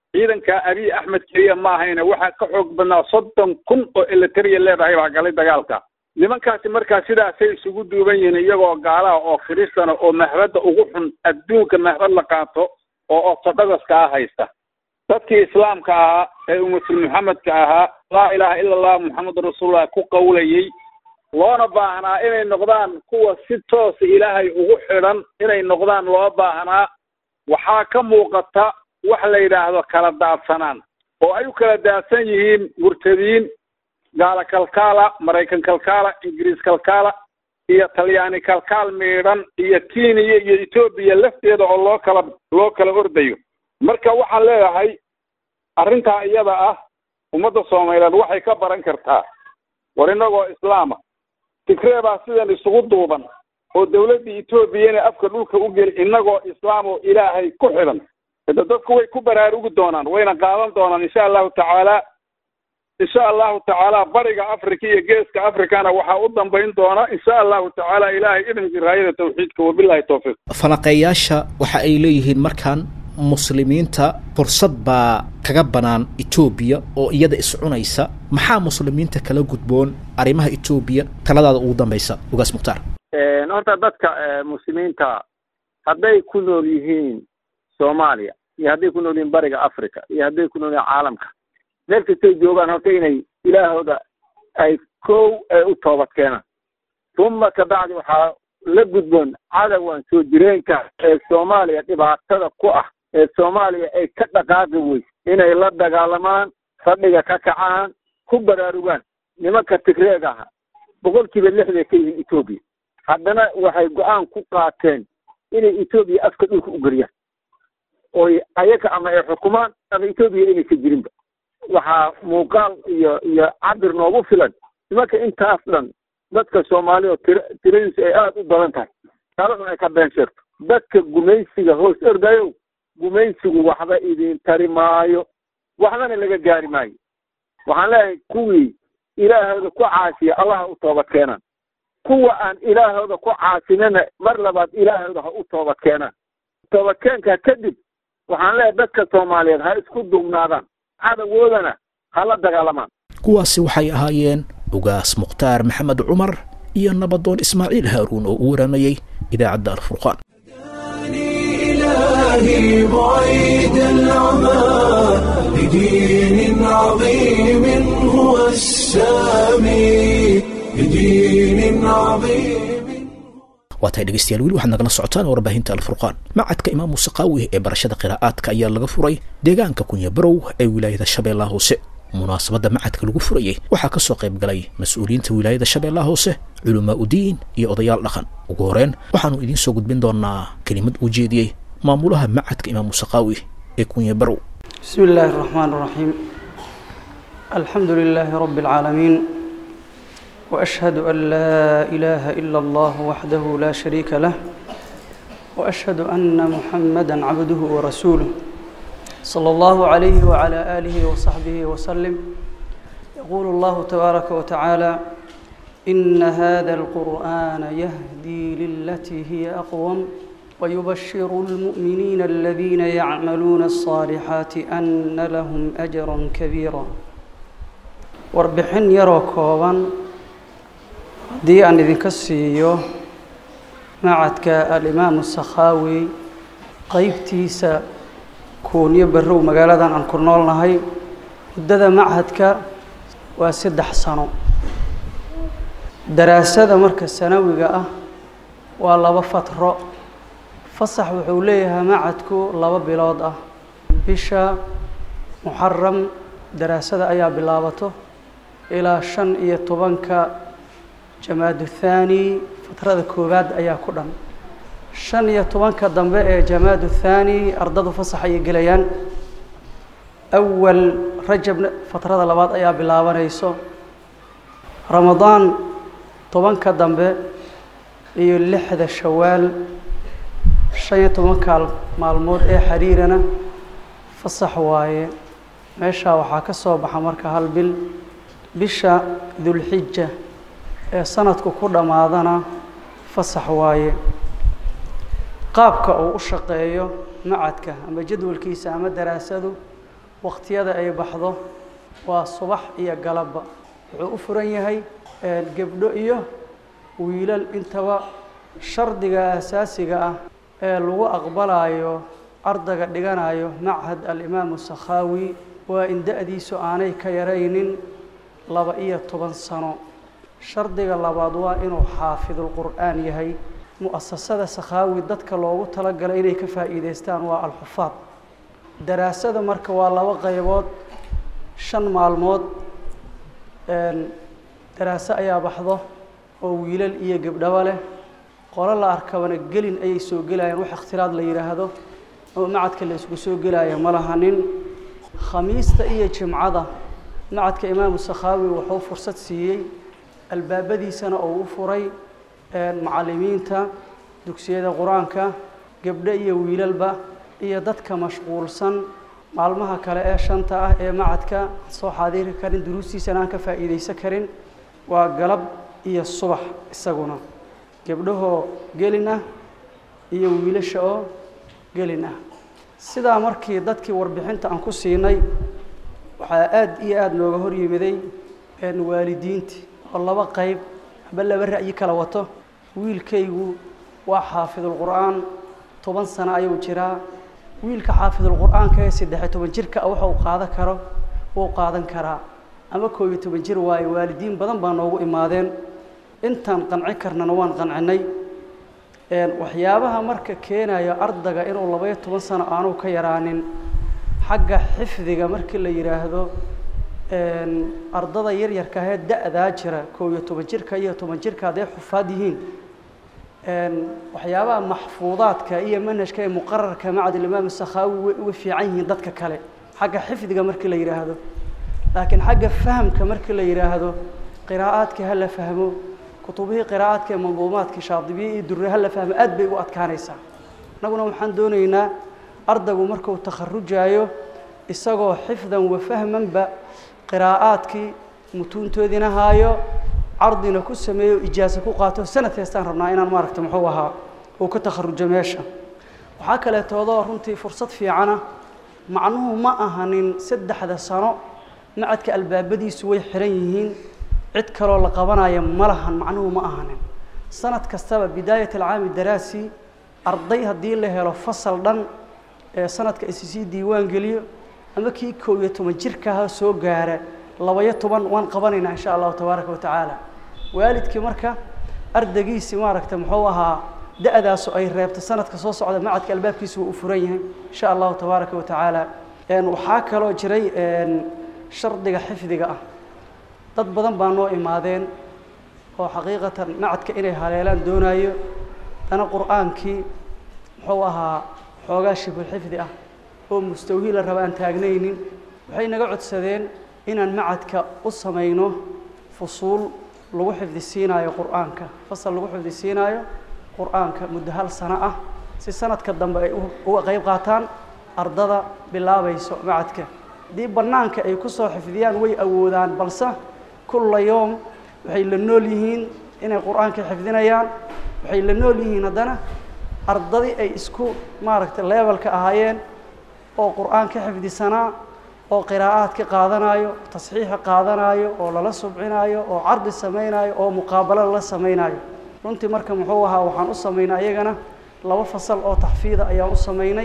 ciidanka abiy axmed keliya ma ahayne waxaa ka xoog badnaa soddon kun oo elitariya leedahay baa galay dagaalka nimankaasi markaa sidaasay isugu duuban yihiin iyagoo gaalaha oo kiristana oo mahbadda ugu xun adduunka mahbad la qaato oo ortodhogoska ah haysta dadkii islaamka ahaa ee ummatul maxamedka ahaa laa ilaaha ila allah muxamedun rasuulullah ku qawlayey loona baahnaa inay noqdaan kuwa si toosa ilaahay ugu xidhan inay noqdaan loo baahnaa waxaa ka muuqata wax la yidhaahdo kala daadsanaan oo ay u kala daadsan yihiin murtadiin gaala kalkaala maraykan kalkaala ingiriis kalkaala iyo talyaani kalkaal miidhan iyo keniya iyo etoobiya lafteeda oo loo kala loo kala ordayo marka waxaan leeyahay arrintaa iyada ah ummadda soomaaliyeed waxay ka baran kartaa war innagoo islaama tigree baa sidan isugu duuban oo dawladda etoobiyana afka dhulka u geli innagoo islaam oo ilaahay ku xidhan hada dadku way ku baraarugi doonaan wayna qaadan doonaan insha allahu tacaala insha allahu tacaala bariga africa iyo geeska africana waxaa u dambayn doona insha allahu tacaala ilaahay idinki raayada tawxiidka wabilahi towfiiq falaqeeyaasha waxa ay leeyihiin markaan muslimiinta fursad baa kaga banaan etoobiya oo iyada iscunaysa maxaa muslimiinta kala gudboon arrimaha etoobiya taladaada ugu dambaysa ugaas mukhtaar horta dadka muslimiinta hadday ku nool yihiin soomaaliya iyo hadday ku nool yihiin bariga africa iyo hadday ku nool yihiin caalamka meel kastay joogaan horta inay ilaahooda ay kow ay u toobad keenaan uma kabacdi waxaa la gudboon cadowgan soo jireenka ee soomaaliya dhibaatada ku ah ee soomaaliya ay ka dhaqaaqi weyse inay la dagaalamaan fadhiga ka kacaan ku baraarugaan nimanka tigreega aha boqolkiiba lixday ka yihiin etoobiya haddana waxay go-aan ku qaateen inay etoobiya afka dhulka u geliyaan oy ayaga ama ay xukumaan ama etoobiya inaysa jirinba waxaa muuqaal iyo iyo cabir noogu filan nimanka intaas dhan dadka soomaaliya oo tira tiradiisu ay aada u badan tahay taladun ay ka been sheegto dadka gumaysiga hoos ordayow gumaysigu waxba idin tari maayo waxbana laga gaari maayo waxaan leeyahay kuwii ilaahooda ku caasiya allaha u toobad keenaan kuwa aan ilaahooda ku caasinana mar labaad ilaahooda ha u toobad keenaan toobadkeenka kadib waxaan leeyahay dadka soomaaliyeed ha isku dugnaadaan cadawoodana ha la dagaalamaan kuwaasi waxay ahaayeen ugaas mukhtaar maxamed cumar iyo nabadoon ismaaciil haaruun oo u waramayey idaacadda alfurqaan إلهي بعيد العمى لدين عظيم هو السامي لدين عظيم waa tahay dhegeystayaal weli waxaad nagala socotaan warbaahinta alfurqaan macadka imaam muuse qaawi ee barashada qiraa'aadka ayaa laga furay deegaanka kunya barow ee wilaayada shabeellaha hoose munaasabadda macadka lagu furayey waxaa ka soo qayb galay mas-uuliyiinta wilaayada shabeellaha hoose culamaa udiin iyo odayaal dhaqan ugu horeen waxaanu idiin soo gudbin doonaa kelimad uu jeediyey maamulaha macadka imaam muuse qaawi ee kunya barow بسم الله الرحمن الرحيم الحمد لله رب العالمين واشهد ان لا اله الا الله وحده لا شريك له واشهد ان محمدا عبده ورسوله صلى الله عليه وعلى اله وصحبه وسلم يقول الله تبارك وتعالى ان هذا القران يهدي للتي هي اقوم ويبشر المؤمنين الذين يعملون الصالحات ان لهم اجرا كبيرا warbixin yaroo kooban haddii aan idinka siiyo macadka alimaamu sakhaawi qeybtiisa kuunyo barrow magaaladan aan ku noolnahay muddada machadka waa saddex sano daraasada marka sanawiga ah waa laba fatro fasax wuxuu leeyahay macadku laba bilood ah bisha muxaram daraasada ayaa bilaabato ilaa shan iyo tobanka jamaadu thaani fatrada koowaad ayaa ku dhan shan iyo tobanka dambe ee jamaadu thaani ardadu fasax ayay gelayaan awal rajabna fatrada labaad ayaa bilaabanayso ramadaan tobanka dambe iyo lixda shawaal shan iyo tobanka maalmood ee xiriirana fasax waaye meeshaa waxaa ka soo baxa marka hal bil bisha dulxija ee sanadku ku dhammaadana fasax waaye qaabka uu u shaqeeyo macadka ama jadwalkiisa ama daraasadu waqtiyada ay baxdo waa subax iyo galabba wuxuu u furan yahay gebdho iyo wiilal intaba shardiga asaasiga ah ee lagu aqbalayo ardayga dhiganayo machad alimaamu sakhaawi waa in da-diisu aanay ka yaraynin laba iyo toban sano shardiga labaad waa inuu xaafidulqur'aan yahay mu'asasada sakhaawi dadka loogu talagalay inay ka faa'iidaystaan waa alxufaad daraasada marka waa laba qaybood shan maalmood daraaso ayaa baxdo oo wiilal iyo gebdhabo leh qolo la arkabana gelin ayay soo gelayaan wax ikhtilaad la yidhaahdo oo macadka la isugu soo gelaya ma lahanin khamiista iyo jimcada macadka imaamu sakhaawi wuxuu fursad siiyey albaabadiisana oo u furay macallimiinta dugsiyada qur-aanka gebdho iyo wiilalba iyo dadka mashquulsan maalmaha kale ee shanta ah ee macadka soo xaadiri karin duruustiisana aan ka faa'iidaysan karin waa galab iyo subax isaguna gebdhahoo gelin ah iyo wiilasha oo gelin ah sidaa markii dadkii warbixinta aan ku siinay waxaa aada iyo aada nooga hor yimiday waalidiintii oo laba qayb haba laba ra'yi kala wato wiilkaygu waa xaafidulqur'aan toban sano ayuu jiraa wiilka xaafidulqur'aanka ee saddexiyo toban jirka ah waxa uu qaadan karo wuu qaadan karaa ama koob iyo toban jir waayo waalidiin badan baa noogu imaadeen intaan qanci karnana waan qancinay waxyaabaha marka keenaya ardayga inuu labaiyo toban sano aanu ka yaraanin xagga xifdiga markii la yidhaahdo ardada yaryarka ahee da-daa jira koob iyo toban jirka iyo toban jirka hadday xufaad yihiin waxyaabaha maxfuudaadka iyo manhajka ee muqararka macadilimaam sakhaawi way uga fiican yihiin dadka kale xagga xifdiga markii la yidhaahdo laakiin xagga fahamka markii la yidhaahdo qiraa'aadka ha la fahmo kutubihii qiraa'aadka ee manduumaadkii shaadibiye iyo durre ha la fahmo aad bay u adkaanaysaa annaguna waxaan doonaynaa ardaygu markuu takharujaayo isagoo xifdan wa fahmanba qiraa'aadkii mutuuntoodiina haayo cardina ku sameeyo ijaaso ku qaato sanad heestaan rabnaa inaan maaragta muxuu ahaa uu ka takharujo meesha waxaa kaleetoodoo runtii fursad fiicana macnuhu ma ahanin saddexda sano macadka albaabadiisu way xiran yihiin cid kaloo la qabanaya ma lahan macnuhu ma ahanin sanad kastaba bidaayat alcaami daraasi arday haddii la helo fasal dhan ee sanadka issii diiwaan geliyo ama kii koob iyo toban jirkaha soo gaara labaiyo toban waan qabanaynaa insha allahu tabaaraka watacaala waalidkii marka ardaygiisi maaragta muxuu ahaa da-daasu ay reebta sanadka soo socda macadka albaabkiisu wuu u furan yahay insha allahu tabaaraka watacaala waxaa kaloo jiray shardiga xifdiga ah dad badan baa noo imaadeen oo xaqiiqatan macadka inay haleelaan doonayo dana qur-aankii muxuu ahaa xoogaa shibulxifdi ah oo mustawhii la raba aan taagnaynin waxay naga codsadeen inaan macadka u samayno fusuul lagu xifdisiinaayo qur-aanka fasal lagu xifdisiinaayo qur-aanka muddo hal sano ah si sanadka dambe ay uga qayb qaataan ardada bilaabayso macadka haddii bannaanka ay ku soo xifdiyaan way awoodaan balse kulla yoom waxay la nool yihiin inay qur-aanka xifdinayaan waxay la nool yihiin haddana ardadii ay isku maaragtay leebelka ahaayeen oo qur-aan ka xifdisanaa oo qiraa'aad ka qaadanayo tasxiixa qaadanayo oo lala subcinaayo oo cardi samaynayo oo muqaabalo lala samaynayo runtii marka muxuu ahaa waxaan u samaynay ayagana laba fasal oo taxfiida ayaan u samaynay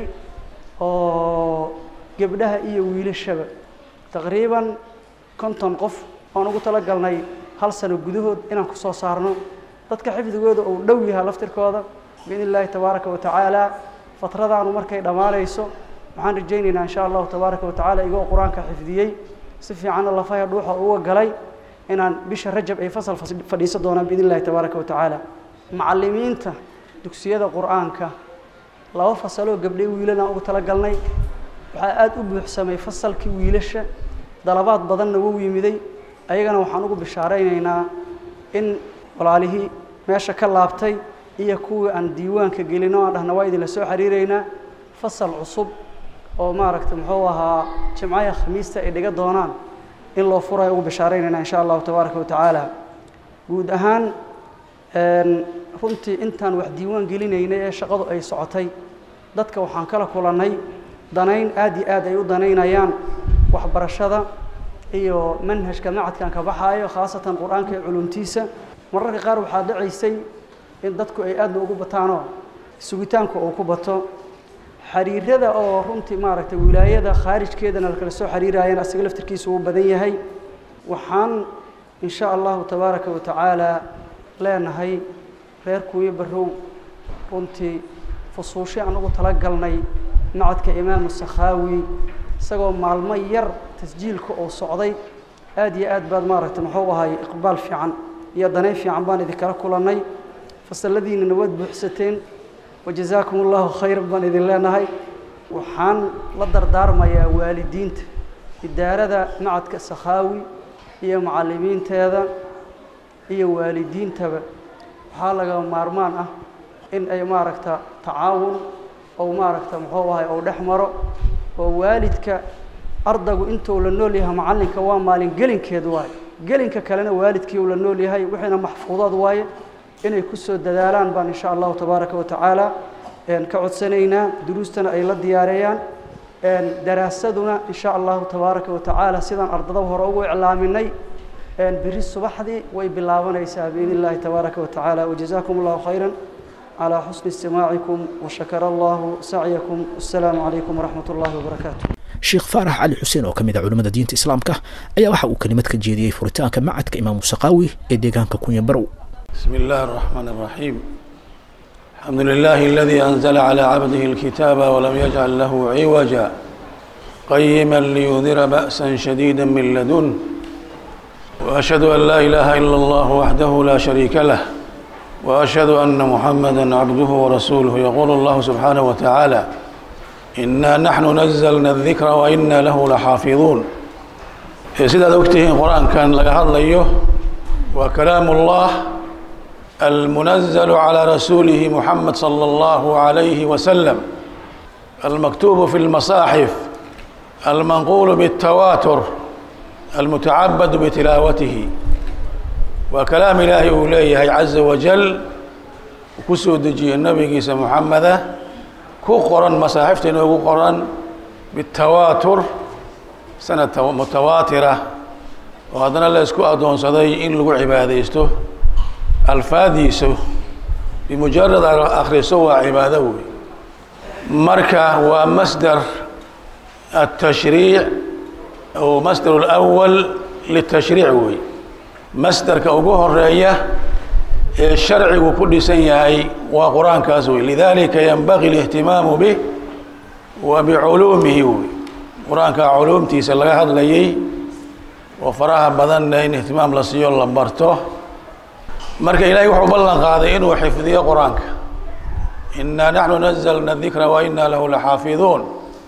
oo gebdhaha iyo wiilashaba taqriiban konton qof aan ugu talagalnay hal sano gudahood inaan ku soo saarno dadka xifdigooda uu dhow yahay laftirkooda biidn illaahi tabaaraka wa tacaala fatradaanu markay dhammaanayso waxaan rajaynaynaa insha allahu tabaaraka watacaala igoo qur-aanka xifdiyey si fiicanna lafaha dhuuxa uga galay inaan bisha rajab ay fasal fadhiisan doonaan biidn illahi tabaaraka watacaala macallimiinta dugsiyada qur-aanka laba fasaloo gabdhay wiilanaan ugu talagalnay waxaa aada u buuxsamay fasalkii wiilasha dalabaad badanna wou yimiday ayagana waxaan ugu bishaaraynaynaa in walaalihii meesha ka laabtay iyo kuwii aan diiwaanka gelino aan dhahna waa idinla soo xiriireynaa fasal cusub oo maaragta muxuu ahaa jimcaha khamiista ay dhiga doonaan in loo furayo ugu bishaaraynayna insha allahu tabaaraka watacaala guud ahaan runtii intaan wax diiwaan gelinaynay ee shaqadu ay socotay dadka waxaan kala kulannay danayn aad iyo aad ay u danaynayaan waxbarashada iyo manhajka macadkan ka baxaayo khaasatan qur-aanka iyo culumtiisa mararka qaar waxaa dhacaysay in dadku ay aadna ugu bataanoo sugitaanku uu ku bato xiriirada oo runtii maaragtay wilaayada khaarijkeedana lakala soo xiriirayana asaga laftirkiisa uu badan yahay waxaan in sha allahu tabaaraka wa tacaala leenahay reer kuuyo barrow runtii fusuushe aan ugu talagalnay macadka imaamu sakhaawi isagoo maalmo yar tasjiilka oo socday aada iyo aad baad maaragtay muxuu ahay iqbaal fiican iyo danayn fiican baan idinkala kulannay fasalladiinana waad buuxsateen wajazaakum allahu khayran baan idin leenahay waxaan la dardaarmayaa waalidiinta idaarada macadka sakhaawi iyo macallimiinteeda iyo waalidiintaba waxaa laga maarmaan ah in ay maaragta tacaawun ou maaragta muxuu ahay ou dhex maro oo waalidka ardaygu intuu la nool yahay macallinka waa maalin gelinkeed waaye gelinka kalena waalidkii uu la nool yahay wixiina maxfuudaad waaye inay ku soo dadaalaan baan insha allahu tabaaraka wa tacaala ka codsanaynaa duruustana ay la diyaareeyaan daraasaduna insha allahu tabaaraka wa tacaala sidaan ardada hore ugu iclaaminay biri subaxdii way bilaabanaysaa biidn illahi tabaaraka wa tacaala wajazaakum allahu khayran على حسن استماعكم وشكر الله سعيكم والسلام عليكم ورحمة الله وبركاته sheekh faarax cali xuseen oo ka mid ah culimmada diinta islaamka ayaa waxa uu kelimad ka jeediyey furitaanka macadka imaamu saqaawi ee deegaanka kunya barow بسم الله الرحمن الرحيم الحمد لله الذي أنزل على عبده الكتاب ولم يجعل له عوجا قيما لينذر بأسا شديدا من لدنه وأشهد أن لا إله إلا الله وحده لا شريك له وأشهد أن محمدا عبده ورسوله يقول الله سبحانه وتعالى إنا نحن نزلنا الذكر وإنا له لحافظون sidaad ogtihiin qur-aankan laga hadlayo waa kalaamu ullah almunazalu calaa rasuulihi muxamed sala allahu calayhi wasalam almaktuubu fi lmasaaxif almanquulu biاtawaatur almutacabadu bitilaawatihi waa kalaam ilaahay uu leeyahay caza wajal ku soo dejiyey nabigiisa muxameda ku qoran masaaxifta inoogu qoran bitawaatur sanad mutawaatira oo haddana la isku addoonsaday in lagu cibaadaysto alfaadiisu bimujarad akhriso waa cibaado wey marka waa masdar التشhriiع أو masdar الأول للتشhriiع wey masdarka ugu horeeya ee sharcigu ku dhisan yahay waa qur-aankaas wey lidalika ynbagي الاhtimaamu bih wa biculuumihi wey qur-aanka culuumtiisa laga hadlayay oo faraha badanna in ihtimaam la siiyo la barto marka ilahay wuxuu ballan qaaday inuu xifdiyo qur-aanka inaa naxnu nazlna dikra wa ina lahu laxaafiduun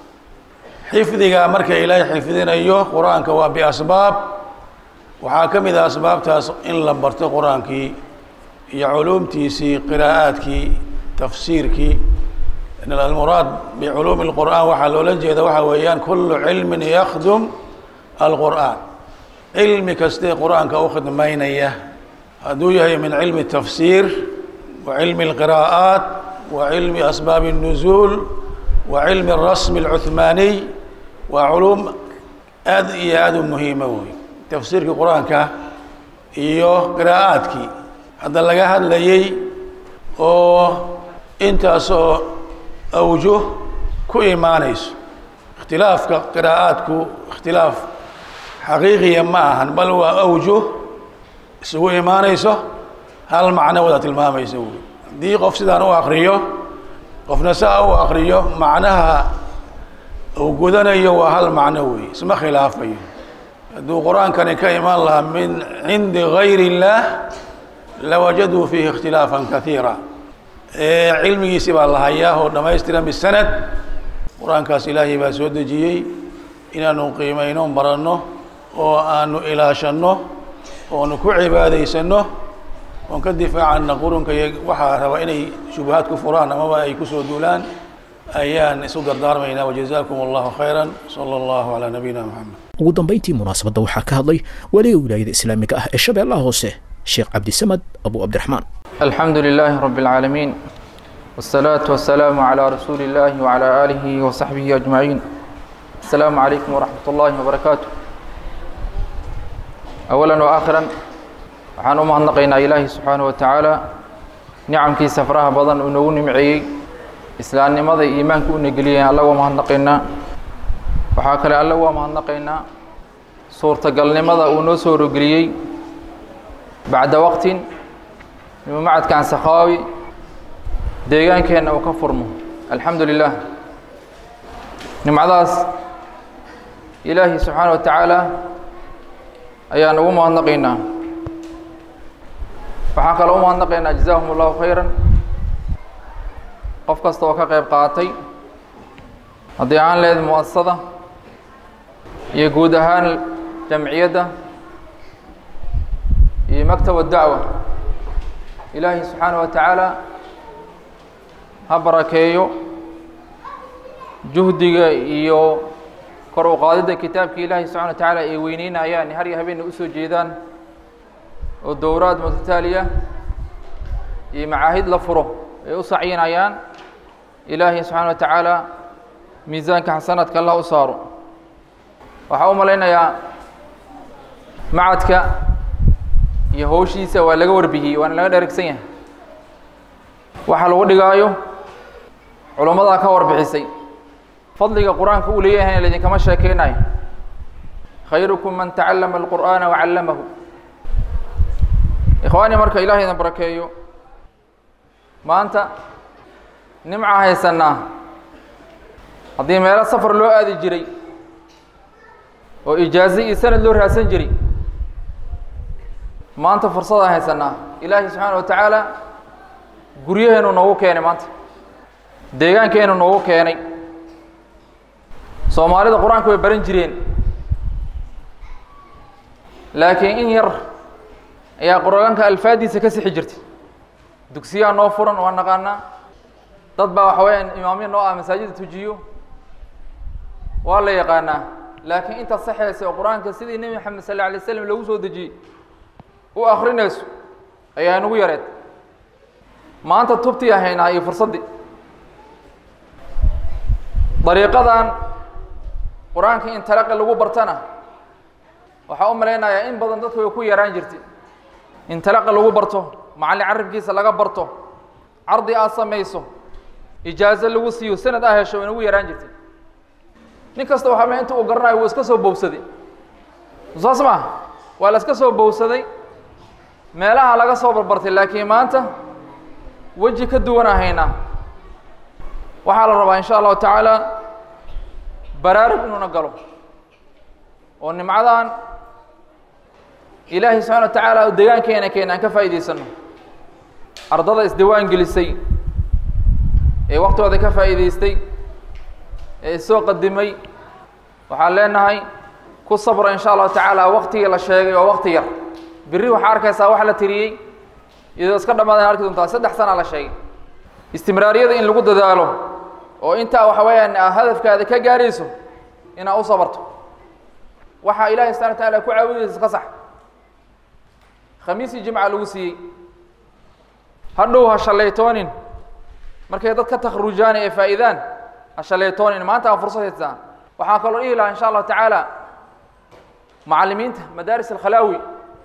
xifdiga marka ilaahay xifdinayo qur-aanka waa biasbaab waxaa ka mid ah asbaabtaas in la barto qur-aankii iyo culuumtiisii qiraa'aadkii tafsiirkii almuraad biculuumi اlqur'an waxaa loola jeeda waxa weeyaan kulu cilmin yakdum alqur'an cilmi kastee qur-aanka u khidmaynaya hadduu yahay min cilmi tafsiir wa cilmi اlqiraa'aat wa cilmi asbaabi الnuzuul wa cilmi الrasmi اlcuhmaaniy waa culuum aad iyo aada u muhiima wey tafsiirkii qur-aanka iyo qiraa'aadkii hadda laga hadlayay oo intaasoo awjuh ku imaanayso ikhtilaafka qiraa'aadku ikhtilaaf xaqiiqiya ma ahan bal waa awjuh isugu imaanayso hal macno wada tilmaamaysa wey haddii qof sidaan u akriyo qofna saa u akriyo macnaha uu gudanayo waa hal macno wey isma khilaafayo hadduu qur-aankani ka imaan lahaa min cindi gayr اllah lawajaduu fiihi اkhtilaafا kaiira cilmigiisi baa la hayaa oo dhamaystiran bisanad qur-aankaas ilaahay baa soo dejiyey inaanu qiimayno baranno oo aanu ilaashanno oonu ku cibaadaysano oon ka difaacana qurunka iyo waxaa raba inay shubahaad ku furaan amaba ay kusoo duulaan ayaan isu dardaarmaynaa wajazaakum allahu khayra sala allahu calaa nabiyina moxamed ugu dambayntii munaasabadda waxaa ka hadlay waliga wilaayada islaamiga ah ee shabeellaha hoose sheekh cabdisamad abu cabdiraxmaan الحمد لله رب العالمين والصلاة والسلام على رسول الله وعلى آله وصحبه أجمعين السلام عليكم ورحمة الله وبركاته أولا وآخرا waxaan u mahadnaqaynaa ilaahi subxaanaه wa tacaala nicamkiisa faraha badan uu noogu nimceeyey islaamnimada iyo iimaanka u negeliyay alla waa mahadnaqaynaa waxaa kale alle waa mahadnaqaynaa suurtagalnimada uu noo soo rogeliyey bacda waqtin inuu macadkan sakhaawi deegaankeenna uu ka furmo alxamdu lilah nimcadaas ilaahi subxaana wa tacaala ayaan ugu mahadnaqaynaa waxaan kaloo u mahadnaqaynaa jazaahum allahu khayran qof kasta oo ka qayb qaatay haddii aan leed muasasada iyo guud ahaan jamciyadda iyo maktab dacwa ilaahi subxaana wa tacaala ha barakeeyo juhdiga iyo kor u qaadidda kitaabka ilaahi subxana wa tacaala ay weyneynayaan har iyo habeenna usoo jeedaan oo dowraad mutataaliya iyo macaahid la furo ay u sacyinayaan ilaahi subxaana wa tacaala miisaanka xasanaadka allah u saaro waxaa u malaynayaa macadka iyo howshiisa waa laga warbixiyey waana laga dheregsan yahay waxa lagu dhigaayo culammadaa ka warbixisay fadliga qur-aanka uu leeyahayna laidinkama sheekeynayo khayrukum man tacallama alqur'aana wacallamahu ikhwaani marka ilahay idin barakeeyo maanta nimca haysanaa haddii meelo safar loo aadi jiray oo ijaazo iyo sanad loo raadsan jiray maanta fursadaan haysanaa ilaahi subxaana wa tacaala guryaheenu noogu keenay maanta deegaankeenu noogu keenay soomaalida qur-aanka way baran jireen laakiin in yar ayaa qur-aanka alfaadiisa ka sixi jirtay dugsiyaa noo furan waa naqaanaa dad baa waxa weyaan imaamya noo ah masaajida tujiyo waa la yaqaanaa laakiin inta saxeysa oo qur-aanka sidii nebi maxamed sal alla alay slam loogu soo dejiyey u akrinayso ayaa nagu yareed maanta tubtii ahaynaa iyo fursaddii dariiqadan qur-aanka in talaqi lagu bartana waxaa u malaynayaa in badan dadka way ku yaraan jirtay in talaqi lagu barto macallin carabkiisa laga barto cardi aad samayso ijaazo lagu siiyo sanad aa hesho way nagu yaraan jirtay nin kasta waxaa ma inta uu garanayo wuu iska soo bowsaday saas maaha waa la iska soo bowsaday meelaha laga soo barbartay laakiin maanta weji ka duwan ahaynaa waxaa la rabaa in sha allahu tacaala baraarug inuuna galo oo nimcadan ilaahay subxana wa tacaala deegaankeena keena aan ka faa'idaysano ardada isdiwaan gelisay ee waktigooda ka faa'iidaystay ee isoo qadimay waxaan leenahay ku sabra in sha allahu tacaala waktigii la sheegay oo wakti yar berri waxaa arkaysaa wax la tiriyey iyadoo iska dhamaadaan arki doontaa saddex sana la sheegay istimraariyada in lagu dadaalo oo intaa waxa weeyaan hadafkaada ka gaarayso inaad u sabarto waxaa ilaahay subxana wa taala ku caawinaysa ka sax khamiisii jimca lagu siiyey hadhow ha shallaytoonin markay dad ka takhrujaan ee faa'iidaan ha shallaytoonin maanta aa fursad haystaan waxaan kaloo dhihi lahaa insha allahu tacaala macallimiinta madaaris alkhalaawi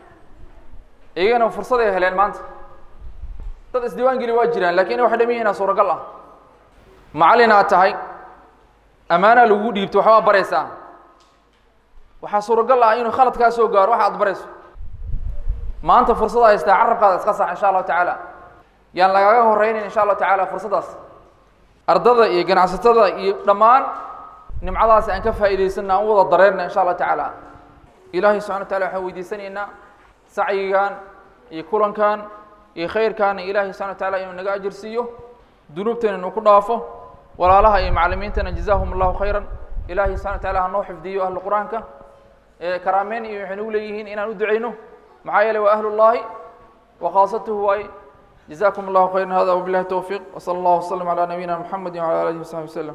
iyagana fursad ay heleen maanta dad isdiiwaan geli waa jiraan lakin waxay dham yihiina suuragal ah macallin aad tahay ammaanaa lagugu dhiibto waxbaa baraysaa waxaa suuragal ah inuu khalad kaa soo gaaro waxa ad barayso maanta fursada haystaa carabkaada iska sax insha allahu tacaala yaan lagaaga horeynayn insha allahu tacaala fursaddaas ardada iyo ganacsatada iyo dhammaan nimcadaasi aan ka faa'iidaysanna aan u wada dareerna insha allahu tacaala ilaahay subxana wa tacala waxaan weydiisanaynaa sacyigan iyo kulankan iyo khayrkaana ilaahay subxana wa taala inuu naga ajirsiiyo dunuubteena inuu ku dhaafo walaalaha iyo macallimiintana jazaahum allahu khayran ilaahay subxana wa taala hanoo xifdiyo ahlu qur-aanka karaameyn iyo waxay nagu leeyihiin inaan u duceyno maxaa yeeley waa ahlu llahi wa khaasatuhu waaye jazakum allahu khayran hada wabillahi towfiiq wsala allahu wasalam calaa nabiyina muxamedi wcala alihi wasaxbi waslem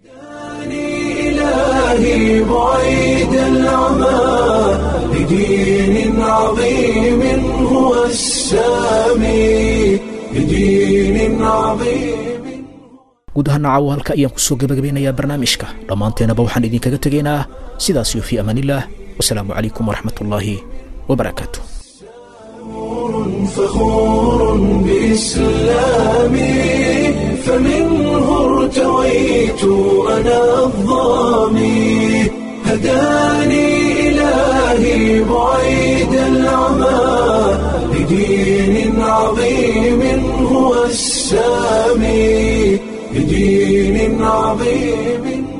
إلهي بعيد العمى لدين عظيم هو السامي لدين عظيم guud ahaan caawo halka ayaan kusoo gabagabeynayaa barnaamijka dhammaanteenaba waxaan idinkaga tegaynaa sidaas iyo fii amaanillaah wasalaamu calaykum waraxmat ullaahi wabarakaatu فخور بإسلامي فمنه ارتويت أنا الظامي هداني إلهي بعيد العمى لدين عظيم هو السامي لدين عظيم